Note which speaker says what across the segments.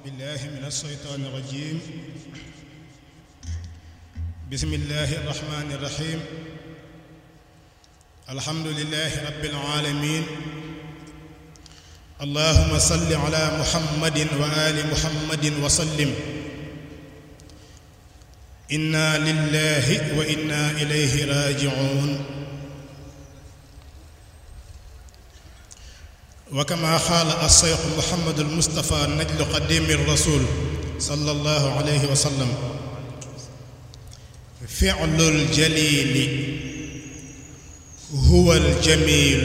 Speaker 1: بالله من الشيطان الرجيم بسم الله الرحمن الرحيم الحمد لله رب العالمين اللهم صل على محمد وآل محمد وسلم إنا لله وإنا إليه راجعون وكما قال الشيخ محمد المصطفى نجل قديم الرسول صلى الله عليه وسلم فعل الجليل هو الجميل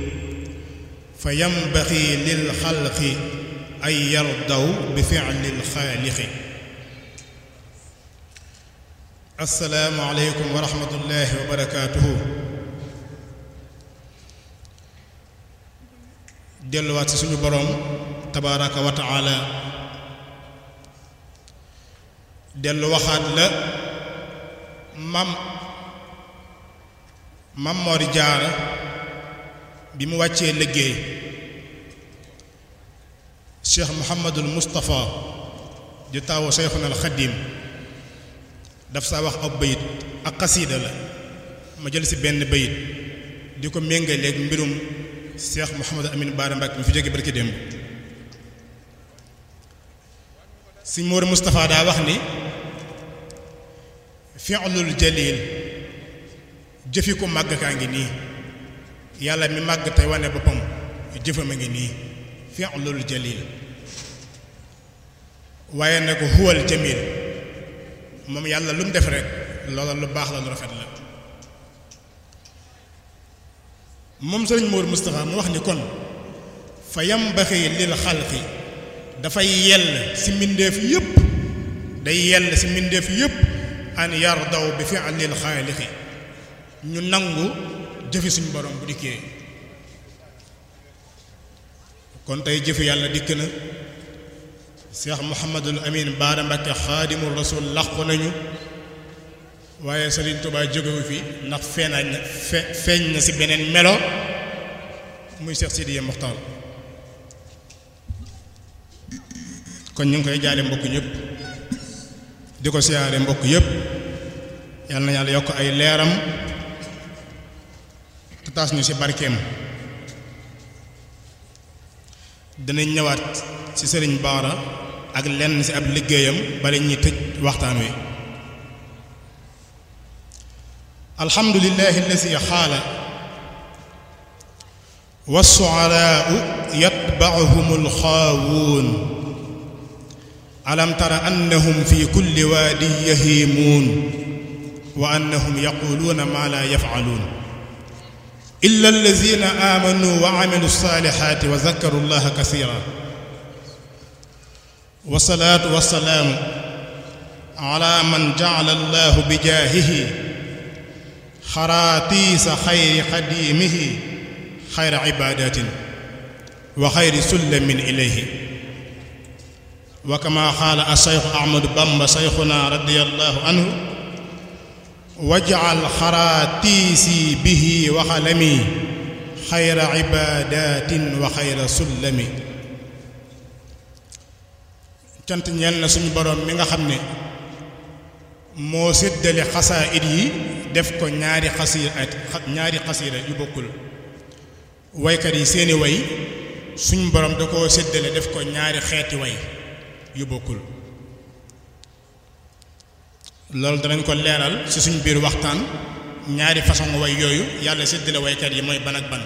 Speaker 1: فينبغي للخلق أن يرضوا بفعل الخالق السلام عليكم ورحمة الله وبركاته delluwaat ci suñu boroom tabaaraka wa taala dellu waxaat la mam mam Mor Jaara bi mu wàccee liggéey Cheikh Mouhamadul Moustapha di taawu Cheikhuna al Xadim daf saa wax ab bayit ak xasiida la ma jël ci benn bayit di ko méngaleeg mbirum Cheikh Mouhamadou Amine Bara Mbacke mi fi jóge barki démb si Moor Moustapha daa wax ni fi'lul jalil jëfi ko màgg kaa ngi nii yàlla mi màgg tey wane boppam jëfam a ngi nii fi'lul jalil waaye nag huwal jamil moom yàlla lu mu def rek loola lu baax la lu rafet la moom sëriñ Moor Moustapha mu wax ni kon fa yambaxi lil xalqi dafay yell ci mbindeef yépp day yell ci mbindeef yépp an yardaw bi fi'lil xaaliqi ñu nangu jëfi suñu borom bu dikkee kon tey jëfi yàlla dikk na Cheikh Mouhamadul Amin Bara Mbacke xaadimul rasul làqu nañu waaye Sëriñ Tuubaa jógewu fi ndax feenañ na fe feeñ na ci beneen melo muy Cheikh Sidiya Moxtaar kon ñu ngi koy jaale mbokk ñëpp di ko siyaare mbokk yëpp yal na yàlla yokk ay leeram te taas ñu ci barkeem dinañ ñëwaat ci Sëriñ Baara ak lenn ci ab liggéeyam bala ñuy tëj waxtaan wi alhamdulillahi alladi xaala wassuaraau yatbacuhum alxaawuun alam tara annahum fi kulli waadin yahiimuun wa annahum yaquluuna maa laa yafcaluun illa allazina aamanuu wa camilu alsaalixaati wa zakaru allaha kasiira wasalaatu wasalaamu ala man jacala allahu bijaahihi xaraatiisa xayri xadiimihi xayra cibaadatin wa xayri sullamin ilayhi wa kama qaala asayxu ahmadu bamba sayxuna radiyallahu anhu wajcal xaraatiisi bihi wa xalami xayra cibaadatin wa xayra sullami cant ñeel na suñu boroom mi nga xam ne moo séddale xasaayid yi def ko ñaari xasiir at ñaari xasiira yu bokkul waykat yi seeni way suñ borom da koo séddale def ko ñaari xeeti way yu bokkul loolu danañ ko leeral ci suñ biir waxtaan ñaari façon way yooyu yàlla séddale waykat yi mooy ban ak ban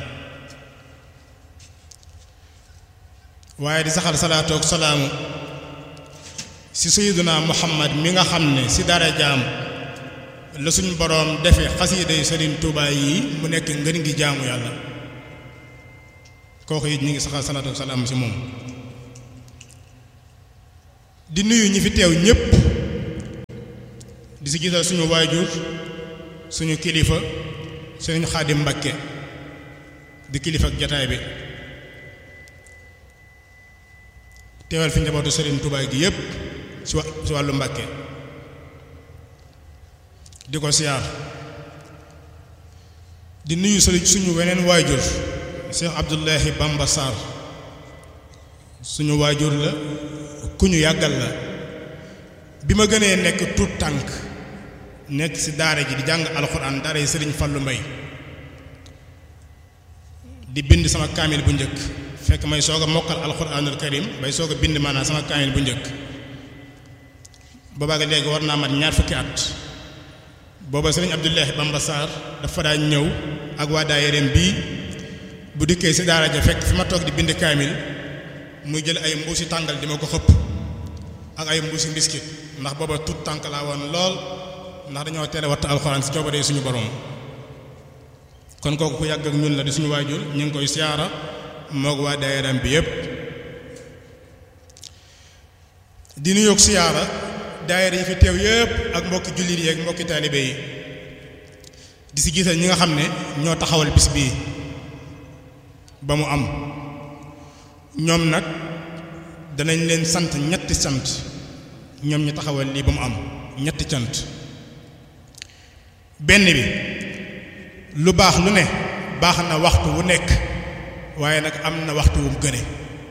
Speaker 1: waaye di saxal salaatu ak salaamu ci sayyiduna muhammad mi nga xam ne ci dara jaam la suñ boroom defe xasiida yu Sëriñ Tuubaa yi mu nekk ngën ngi jaamu yàlla kooku it ñu ngi saxal salaatu salaam ci moom di nuyu ñi fi teew ñépp di ci gisal suñu waajur suñu kilifa Sëriñ Xaadim Mbakke di kilifa ak jataay bi teewal fi njabootu Sëriñ Tuubaa gi yépp ci wa ci wàllu Mbakke di ko siyaar di nuyu sëriñ suñu weneen waajur Cheikh Abdullahi Bamba Sarr suñu waajur la ku ñu yàggal la bi ma gënee nekk tuut tànk nekk ci daara ji di jàng alxuraan daara yi sëriñ Fallu Mbay di bind sama kaamil bu njëkk fekk may soog a mokkal alxuraanul karim bay soog a bind maanaam sama kaamil bu njëkk boobaag léegi war naa mat ñaar fukki at booba sëriñ Abdullahi Bamba Sarr dafa daan ñëw ak waa daayireem bii bu dikkee ci daara ja fekk fi ma toog di bind kaamil muy jël ay mbuusi tàngal di ma ko xëpp ak ay mbuusi mbiskit ndax booba tut tànk laa woon lool ndax dañoo tere wattu alxuraan ci coobare suñu borom kon kooku ku yàgg ak ñun la di suñu waajur ñu ngi koy siyaara moog waa daayireem bi yépp di nuyoog siyaara daayira yi fi teew yépp ak mbokki jullit yi ak mbokki taalibe yi di si gisal ñi nga xam ne ñoo taxawal bis bii ba mu am ñoom nag danañ leen sant ñetti sant ñoom ñu taxawal lii ba mu am ñetti cant benn bi lu baax lu ne baax na waxtu wu nekk waaye nag am na waxtu wu mu gëne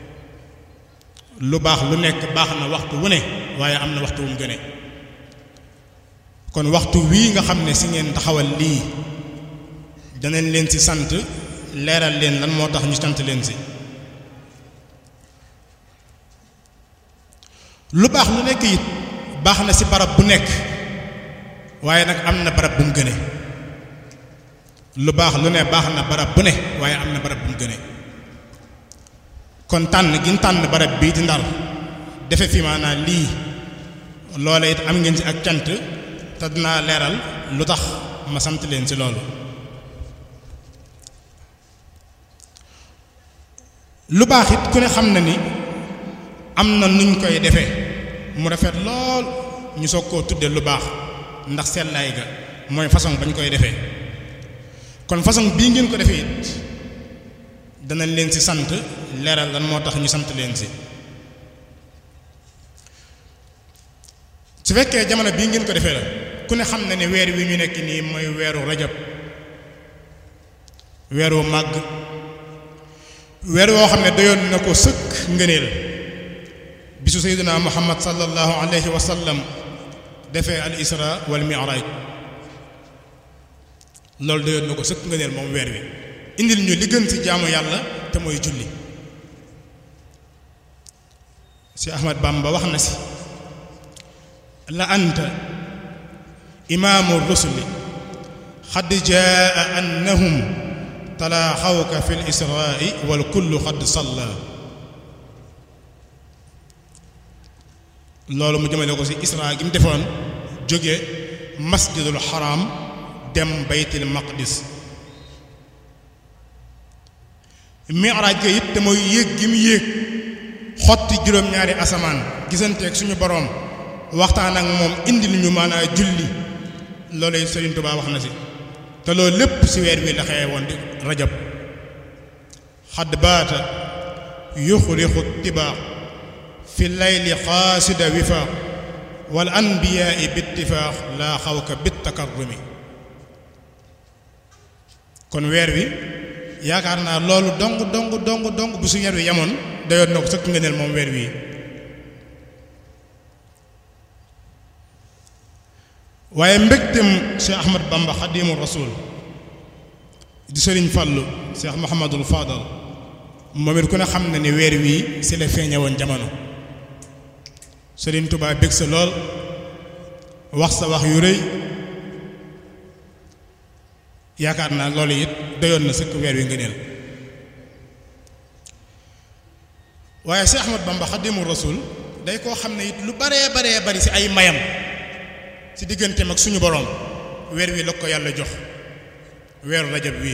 Speaker 1: lu baax lu nekk baax na waxtu wu ne waaye am na waxtu wu mu gëne kon waxtu wii nga xam ne si ngeen taxawal lii danañ leen ci sant leeral leen lan moo tax ñu sant leen si lu baax lu nekk it baax na ci barab bu nekk waaye nag am na barab bu mu gëne lu baax lu ne baax na barab bu ne waaye am na barab bu mu gëne kon tànn gi ñu tànn barab bii di ndar defe fi maanaam lii loola it am ngeen ci ak cant te dinaa leeral lu tax ma sant leen ci loolu lu baax it ku ne xam na ni am na nuñ koy defee mu rafet lool ñu soog koo tudde lu baax ndax seetlaay ga mooy façon bañ koy defee kon façon bii ngeen ko defee it danañ leen ci sant leeral lan moo tax ñu sant leen ci su fekkee jamono bii ngeen ko defee la ku ne xam na ne weer wi ñu nekk nii mooy weeru rajab weeru màgg weer woo xam ne doyoon na ko sëkk ngëneel bisu sayyidina muhammad sallallahu alayhi wa sallam defee al isra wal mi'raj loolu doyoon na ko sëkk ngëneel moom weer wi indil ñu li gën ci jaamu yàlla te mooy julli si ahmad bamba wax na si la anta imaamu rusuli xad jaa annahum talaaxawka fi lisraai wal kullu xad salla loolu mu jëmale ko ci isra gi mu defoon jóge masjidul xaram dem baytil maqdis miraaj ga it te mooy yéeg gi mu yéeg xotti juróom-ñaari asamaan gisanteeg suñu boroom waxtaan ak moom indi lu ñu maanaa julli loolu it Sëriñ Tuubaa wax na ci te loolu lépp ci weer wi la xewe woon di rajab xadd baata yuxrixu tibaa fi layli xaasida wifaaq wal anbiyaai bittifaax laa xawka bittakarrumi kon weer wi yaakaar naa loolu dong dong dong dong bu su weer wi yemoon dayoon na ko sëkk ngëneel moom weer wi waaye mbégtem Cheikh Ahmad Bamba xadimu rasul di sëriñ Fàllu Cheikh Mouhamadul Fadal moom it ku ne xam na ni weer wii si la feeñe woon jamono sëriñ Tuubaa bég sa lool wax sa wax yu rëy yaakaar naa loolu it doyoon na sëkk weer wi ngëneel waaye Cheikh Ahmad Bamba xadimu rasul day koo xam ne it lu baree baree bari si ay mayam ci digganteem ak suñu boroom weer wi la ko yàlla jox weeru rajab wi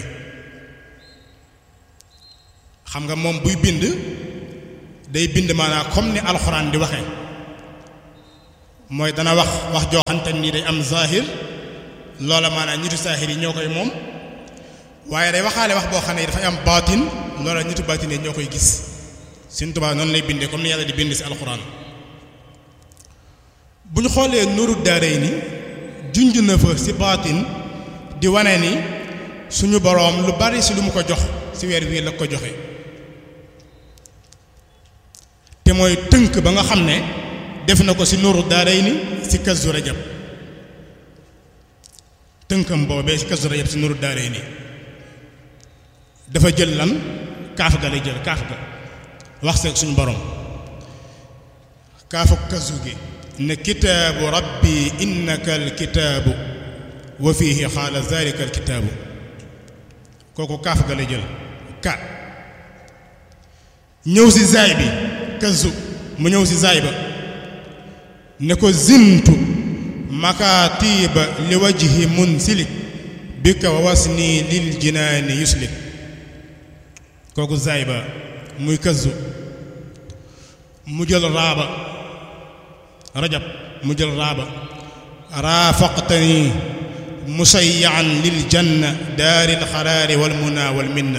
Speaker 1: xam nga moom buy bind day bind maanaam comme ni alxuraan di waxee mooy dana wax wax joo xamante ni day am zahir loola maanaam ñitu zahir yi ñoo koy moom waaye day waxaale wax boo xam ne dafay am baatin loola ñitu baatin yi ñoo koy gis Sëriñ Tuubaa noonu lay bindee comme ni yàlla di bind ci alxuraan bu ñu xoolee nuru daaray ni junj na fa ci baatin di wane ni suñu boroom lu bari ci lu mu ko jox ci weer wii la ko joxe te mooy tënk ba nga xam ne def na ko ci nuuru daarayni ci kazu rajab tënkam boobee ci kazu rajab ci nuuru daarayni dafa jël lan kaaf ga lay jël kaaf ga wax seeg suñu borom kaafu kazu gi ne kitaabu rabbi innaka alkitaabu wa fihi xaala zalika alkitaabu kooku kaaf ga lay jël ka ñëw ci zaay bi kazu mu ñëw ci zaay ba ne ko zintu makaatiba li wajhi munsilik bika wa wasni lil jinaani yuslik kooku zaay ba muy kazu mu jël raaba rajab mu jël raaba raafaqtani musayyaan lil janna daaril xaraari wal muna wal minna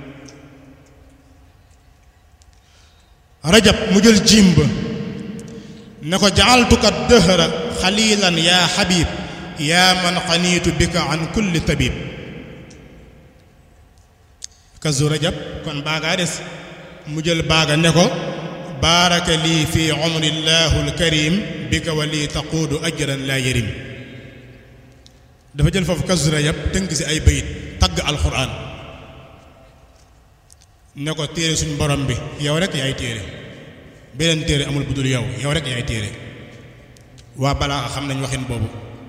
Speaker 1: rajab mu jël jiim ba ne ko jaaltuka dëhra xalilan yaa xabib yaa man xaniitu bika an kulli tabib kazu rajab kon baagaa des mu jël baaga ne ko baaraka lii fi umrillahu alkarim bika wa lii taquudu ajran laa yarim dafa jël foofu kazu rajab tënk si ay bayit tagg alxuraan ne ko téere suñ borom bi yow rek yaay téere beneen téere amul bu dul yow yow rek yaay téere waa balaa xam nañ waxin boobu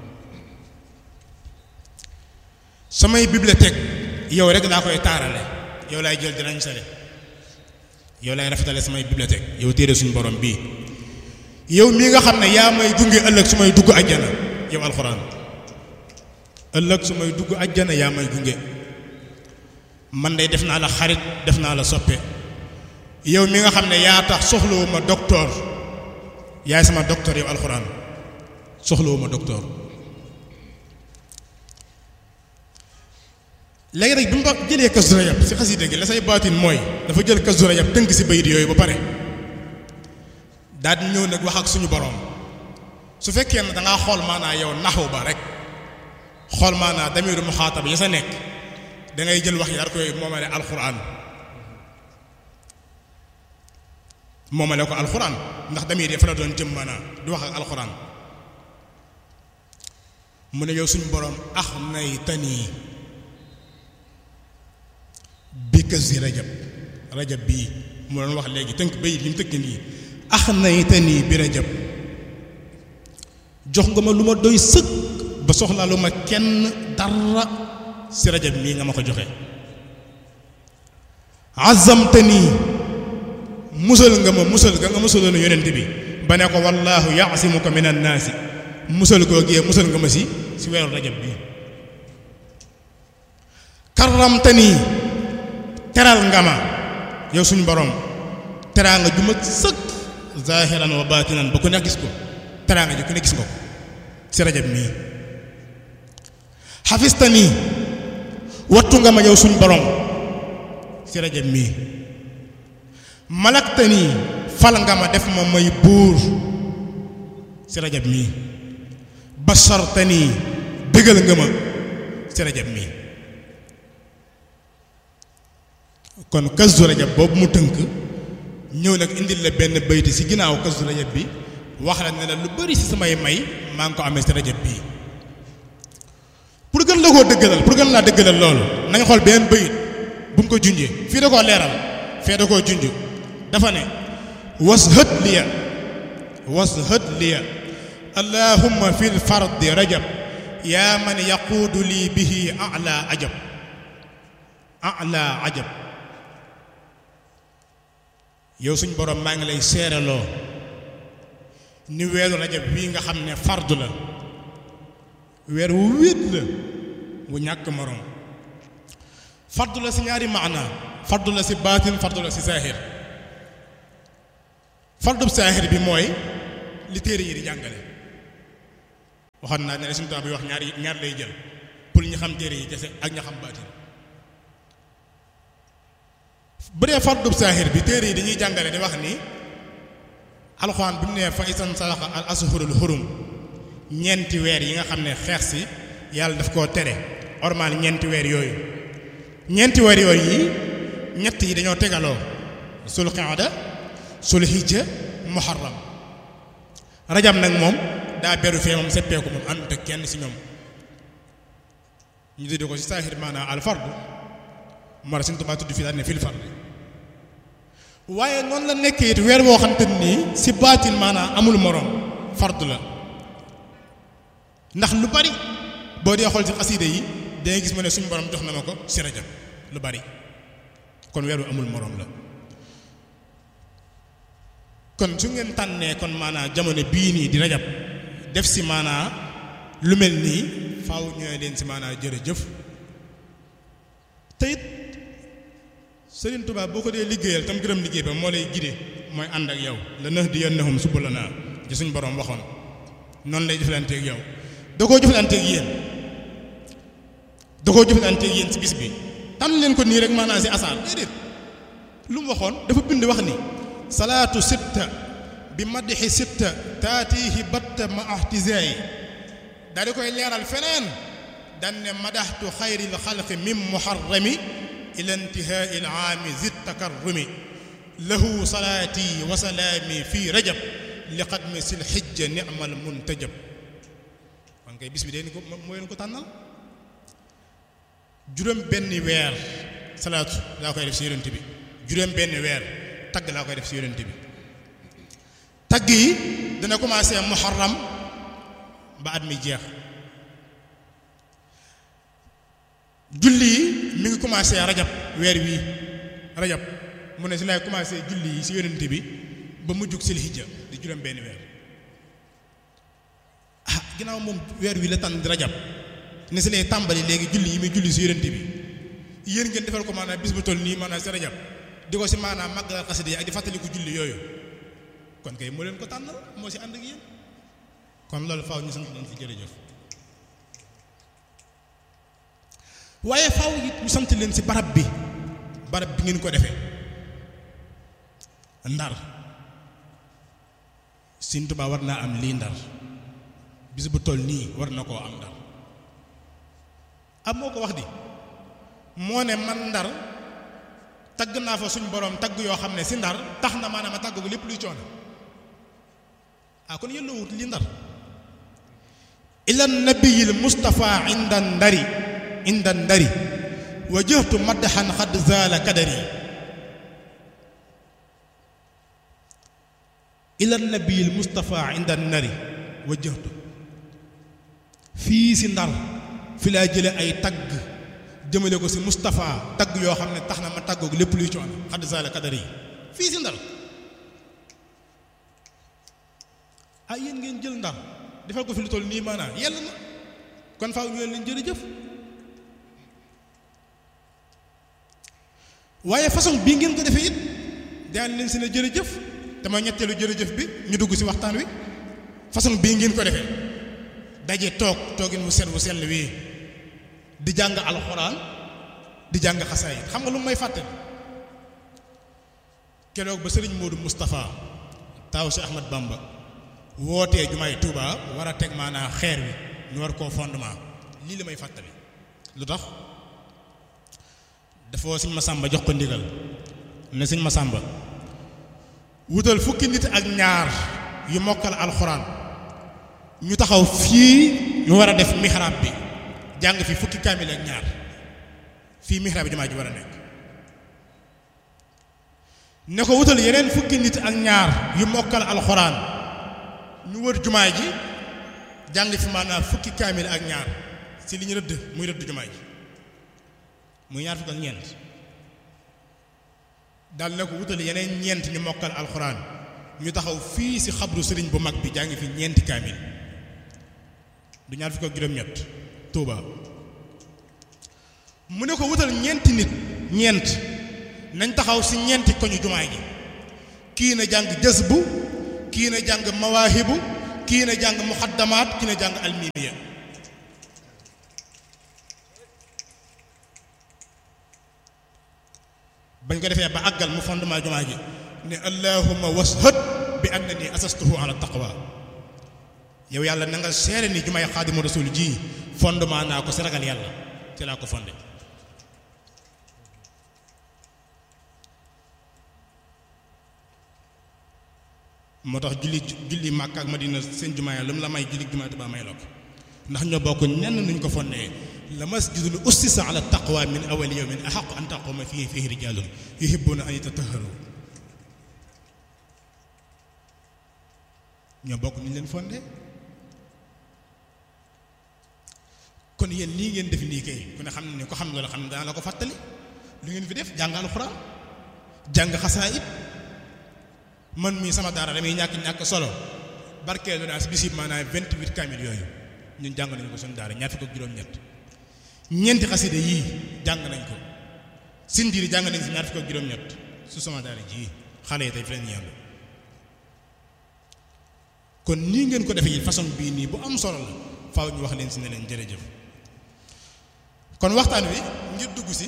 Speaker 1: samay bibliothèque yow rek daa koy taarale yow laay jël dinañ sale yow laay rafetale samay bibliothèque yow téere suñu borom bii yow mii nga xam ne yaa may gunge ëllëg su may dugg ajjana yow alxuraan ëllëg su may dugg ajjana yaa may gunge man de def naa la xarit def naa la soppe yow mi nga xam ne yaa tax soxlawuma docteur yaay sama docteur yow alxuraan soxlawuma docteur léegi nag bi mu jëlee kazu rajab si xasida gi la say baatin mooy dafa jël kazu rajab tënk si bayit yooyu ba pare daal di ñëw nag wax ak suñu boroom su fekkee ne dangaa xool maanaa yow naxu ba rek xool maanaa damiru muxaatab ya sa nekk da ngay jël wax yi daal koy moomale alxuraan moomale ko alxuraan ndax damir yi fa la doon jëm maanaa du wax ak alxuraan mu ne yow suñu boroom ax nay tanii bi kazi rajab rajab bii mu doon wax léegi tënk bay li mu tënk nii ax naytanii bi rajab jox nga ma lu ma doy sëkk ba soxlaa lu ma kenn dara si rajab mii nga ma ko joxe azamtanii musal nga ma musal nga nga musaloon yonent bi ba ne ko wallaahu yaasimuka min annaasi musal koo gee musal nga ma si si weeru rajab bii karamtanii teral nga ma yow suñu borom teraa nga ju ma sëkk zahiran wa batinan ba ku ne gis ko teraa nga ju ku ne gis nga ko si rajab mii xafista nii wattu nga ma yow suñu borom si rajab mii malakta nii fal nga ma def ma may buur si rajab mii basarta nii bégal nga ma si rajab mii kon kazu rajab boobu mu tënk ñëw nag indil la benn bayti ci ginnaaw kazu rajab bi wax la ne la lu bari ci samay may maa ngi ko amee ci rajab bii pour gën la koo dëggalal pour gën laa dëggalal loolu na nga xool benn bayit bu mu ko junjee fii da koo leeral fee da koo junj dafa ne was hët liya was hët liya allahumma fil fardi rajab yaa man yaquudu lii bihi ala ajab ala ajab yow suñ borom maa ngi lay seeraloo ni weeru rajab bii nga xam ne fardu la weer wu wéet la wu ñàkk morom fardu la si ñaari maana fardu la si baatin fardu la si saahir fardu saahir bi mooy li téere yi di jàngale waxoon naa ne suñu tubaab bi wax ñaar ñaar lay jël pour ñu xam téere yi kese ak ña xam baatin bu dee fardub saahir bi téere yi dañuy jàngale di wax ni alxuraan bi mu nee fa isan salaxa al ashurul xurum ñeenti weer yi nga xam ne xeex si yàlla daf koo tere ormal ñeenti weer yooyu ñeenti weer yooyu yi ñett yi dañoo tegaloo sul qaada sulhijja muharram rajab nag moom daa beru fee moom seppeeku moom ànd ak kenn si ñoom ñu tuddee ko si saahir maanaam al fardu moo tax Sëñ Tuubaa tudd fii daal ne fil fard waaye noonu la nekkee it weer woo xam te nii si baatin maanaam amul moroom fardu la ndax lu bari boo dee xool ci xasiida yi dangay gis ma ne suñu borom jox na ma ko si rajab lu bari kon weer wu amul moroom la kon su ngeen tànnee kon maanaam jamono bii nii di rajab def si maanaam lu mel nii faaw ñooy leen si maanaam jërëjëf te it Sëriñ Tuubaa boo ko dee liggéeyal tam gërëm liggéey ba moo lay gide mooy ànd ak yow la nëx di yannahum subulanaa ci suñ borom waxoon noonu lay jëflanteeg yow da koo jëflanteeg yéen da koo jëflanteeg yéen si bis bi tànn leen ko nii rek maanaam si asaar déedéet lu mu waxoon dafa bind wax ni salaatu sitta bi madixi sitta taatihi batta ma ahtizaayi daa di koy leeral feneen dan ne madaxtu xayril xalqi min muharrami ila intihaai al aami zid takarrumi lahu salaati wa salaami fi rajab li xadmi sil xijja ni'mal muntajab man kay bis bi dee ni ko moo leen ko tànnal juróom benn weer salaatu laa koy def si yonent bi juróom benn weer tagg laa koy def si yonent bi tagg yi dana commencé muharram ba at mi jeex julli yi mi ngi commencé rajab weer wii rajab mu ne si laay commencé julli yi si yonent bi ba mu jug sil hijja di juróom benn weer ah ginnaaw moom weer wi la tànn di rajab ne si lay tàmbali léegi julli yi muy julli si yonent bi yéen ngeen defal ko maanaam bis bu toll nii maanaam si rajab di ko si maanaam màggal xasida yi ak di fàttaliku julli yooyu kon kay moo leen ko tànnal moo si ànd ak yéen kon loolu faaw ñu sant leen si jërëjëf waaye faaw it ñu sant leen si barab bi barab bi ngeen ko defee ndar Sëñ Tuubaa war naa am lii ndar bis bu toll nii war na koo am ndar am moo ko wax di moo ne man ndar tagg naa fa suñ borom tagg yoo xam ne si ndar tax na maanaam a tagg ko lépp luy coono ah kon yëlla wut li ndar ila nabiyil mustafa inda ndari inda ndari wajjahtu maddaxan xad zaala kadari ila nabiyil mustafa inda ndari wajjahtu fii si ndar fi laa jële ay tagg jëmale ko si Moustapha tagg yoo xam ne tax na ma tàggoog lépp luy coono xadd saala kadar yi fii si ndar ah yéen ngeen jël ndar defal ko fi lu toll nii maanaam yell na kon faaw ñu leen jërëjëf waaye façon bii ngeen ko defee it daan leen si ne jërëjëf te ma ñetteelu jërëjëf bi ñu dugg si waxtaan wi façon bii ngeen ko defee daje toog toogin wu set wu sell wii di jàng alxuraan di jàng xasaayit xam nga lu may fàtte keroog ba sëriñ Modou Moustapha taaw si Ahmad Bamba wootee jumaay Touba war a teg maanaa xeer wi ñu war koo fondement lii la may fàttali lu tax dafa woo sëñ Masamba jox ko ndigal ne sëñ Masamba wutal fukki nit ak ñaar yu mokkal alxuraan ñu taxaw fii ñu war a def mihrab bi jàng fi fukki kaamil ak ñaar fii mihrab bi jumaa ji war a nekk ne ko wutal yeneen fukki nit ak ñaar yu mokkal alxuraan ñu wër jumaa ji jàng fi maanaam fukki kaamil ak ñaar si li ñu rëdd muy rëdd jumaa ji muy ñaar fukk ak ñeent daal ne ko wutal yeneen ñeent ñu mokkal alxuraan ñu taxaw fii si xabru sëriñ bu mag bi jàng fi ñeenti kaamil du ñaar fukk ak juróom-ñett Touba mu ne ko wutal ñeenti nit ñeent nañ taxaw si ñeenti koñu jumaa ji kii na jàng jazbu kii na jàng mawaahibu kii na jàng muxaddamaat kii na jàng almimiya bañ ko defee ba àggal mu fondement jumaa ji ne allahumma washhad bi annani asastuhu ala taqwa yow yàlla na nga seere ni jumaay xaadimu rasul ji fondement naa ko si ragal yàlla ci laa ko fondé moo tax julli julli Màkka ak Madina seen jumaa ya lu mu la may julli jumaa Tuubaa may la ko ndax ñoo bokk nenn nuñ ko fonnee la masjidun ussisa ala taqwa min awwali yawmin ahaqqu an taquma fihi fihi rijaalun yuhibbuuna an yatatahharu ñoo bokk ñu leen fondé kon yéen lii ngeen def nii kay ku ne xam ne ko xam loolu xam ne dana la ko fàttali lu ngeen fi def jàng alxuraan jàng xasaayid man mii sama daara damay ñàkk ñàkk solo barkeelu naa si bisib maanaam vingt-huit kaamil yooyu ñun jàng nañu ko suñu daara ñaar fukk ak juróom-ñett ñeenti xasida yii jàng nañ ko sindiiri jàng nañ si ñaar fukk ak juróom-ñett su sama daara ji xale yi tey fi leen yendu kon nii ngeen ko defee façon bii nii bu am solo la faaw ñu wax leen si ne leen jërëjëf kon waxtaan wi ngir dugg si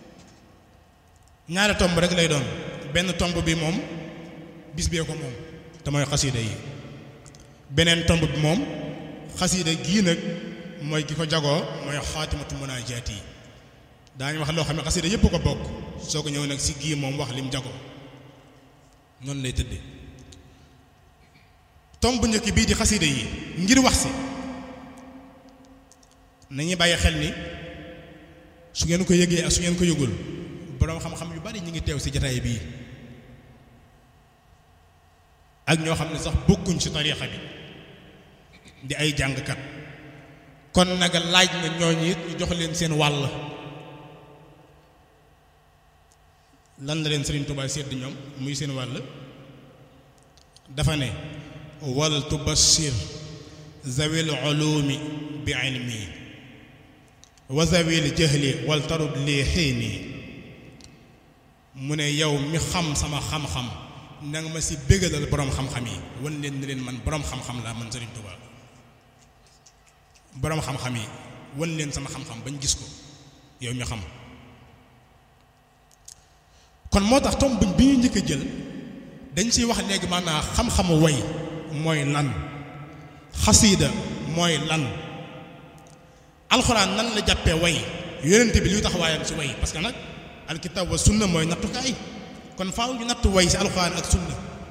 Speaker 1: ñaari tomb rek lay doon benn tomb bi moom bis bee ko moom te mooy xasida yi beneen tomb bi moom xasida gii nag mooy ki ko jagoo mooy xaatimatu munaajaat yi daañu wax loo xam ne xasida yépp ko bokk soo ko ñëw nag si gii moom wax lim jagoo noonu lay tëddee tomb bu njëkk bii di xasida yi ngir wax si nañuy bàyyi xel ni su ngeen ko yëgee ak su ngeen ko yëgul boroom xam-xam yu bari ñu ngi teew si jataay bii ak ñoo xam ne sax bokkuñ ci tariixa bi di ay jàngkat kon nag laaj na ñooñu it ñu jox leen seen wàll lan la leen Sëriñ Tuubaa sedd ñoom muy seen wàll dafa ne wal tubashir zawil ulumi bi ilmi wa zawil jahli wal tarud li xiini mu ne yow mi xam sama xam-xam na nga ma si bégalal boroom xam-xam yi wan leen ni leen man boroom xam-xam laa man Sëriñ Tuubaa boroom xam-xam yi wan leen sama xam-xam bañ gis ko yow mi xam kon moo tax tomb bi ñu njëkk a jël dañ ciy wax léegi maanaam xam-xamu way mooy lan xasiida mooy lan alxuraan nan la jàppee way yonente bi luy tax waayam ci way parce que nag alkitab wa sunna mooy nattukaay kon faaw ñu nattu way ci alxuraan ak sunna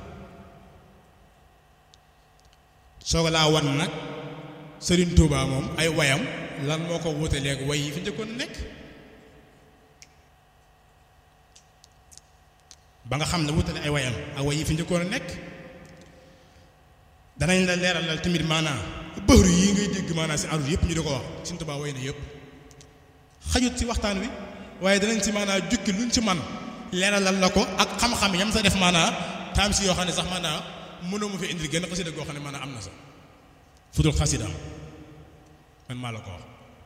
Speaker 1: soo laa wan nag Sëriñ Tuubaa moom ay wayam lan moo ko wute léegi way yi fi njëkkoon nekk ba nga xam ne wutale ay wayam ak way yi fi njëkkoon a nekk danañ la leeralal tamit maanaam bëxru yi ngay dégg maanaam si arut yëpp ñu di ko wax Sëriñ Tuubaa way na yëpp xajut si waxtaan wi waaye danañ si maanaam jukki luñ ci man leeralal la ko ak xam-xam yam sa def maanaam taam si yoo xam ne sax maanaam mënoo mu fi indil gën xasida goo xam ne maanaam am na sax fudul xasida man maa la ko wax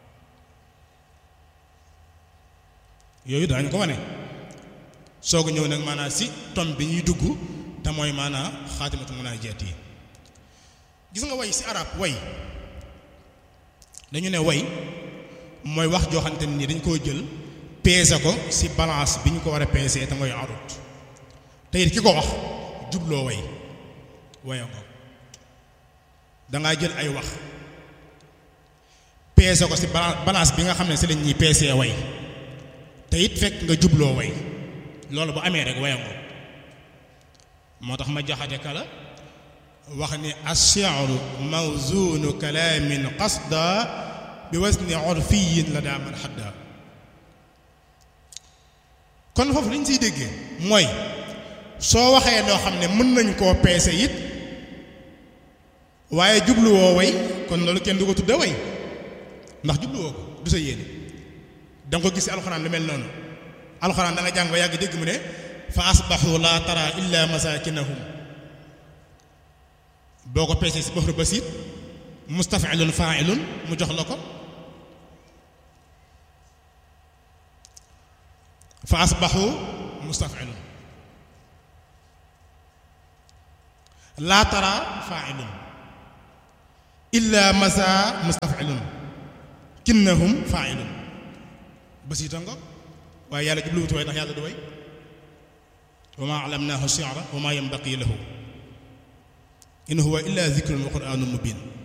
Speaker 1: yooyu daañu ko wane soog a ñëw nag maanaam si tom bi ñuy dugg te mooy maanaam xaatimatu munaajaat yi gis nga way si arab way dañu ne way mooy wax joo xamante ni dañ koo jël peese ko si balance bi ñu ko war a peesee te mooy arut te it ki ko wax jubloo way waya ko dangaa jël ay wax peese ko si balance bi nga xam ne si lañ ñuy peesee way te it fekk nga jubloo way loolu bu amee rek wayango moo tax ma jaxate kala wax ni ash-shi'ru mawzunu kalaamin qasda bi wasni urfiyin la daa man xadda kon foofu li ñu siy déggee mooy soo waxee loo xam ne mën nañ koo peese it waaye jubluwoo way kon loolu kenn du ko tudde way ndax jubluwoo ko du sa yéene danga ko gis ci alxuraan lu mel noonu alxuraan da nga jàng ba yàgg dégg mu ne fa asbaxu laa tara illa masakinahum boo ko peesee si baxru basit mustafilun failun mu jox la ko fa asbaxu mustafilun laa tara failun illa masa mustafilun kinnahum failun basita ngo waaye yàlla jubluwutu way ndax yàlla du way wa ma alamnaahu shi'ra wa ma yanbaqi lahu in huwa illa dhikrun wa qur'anun mubin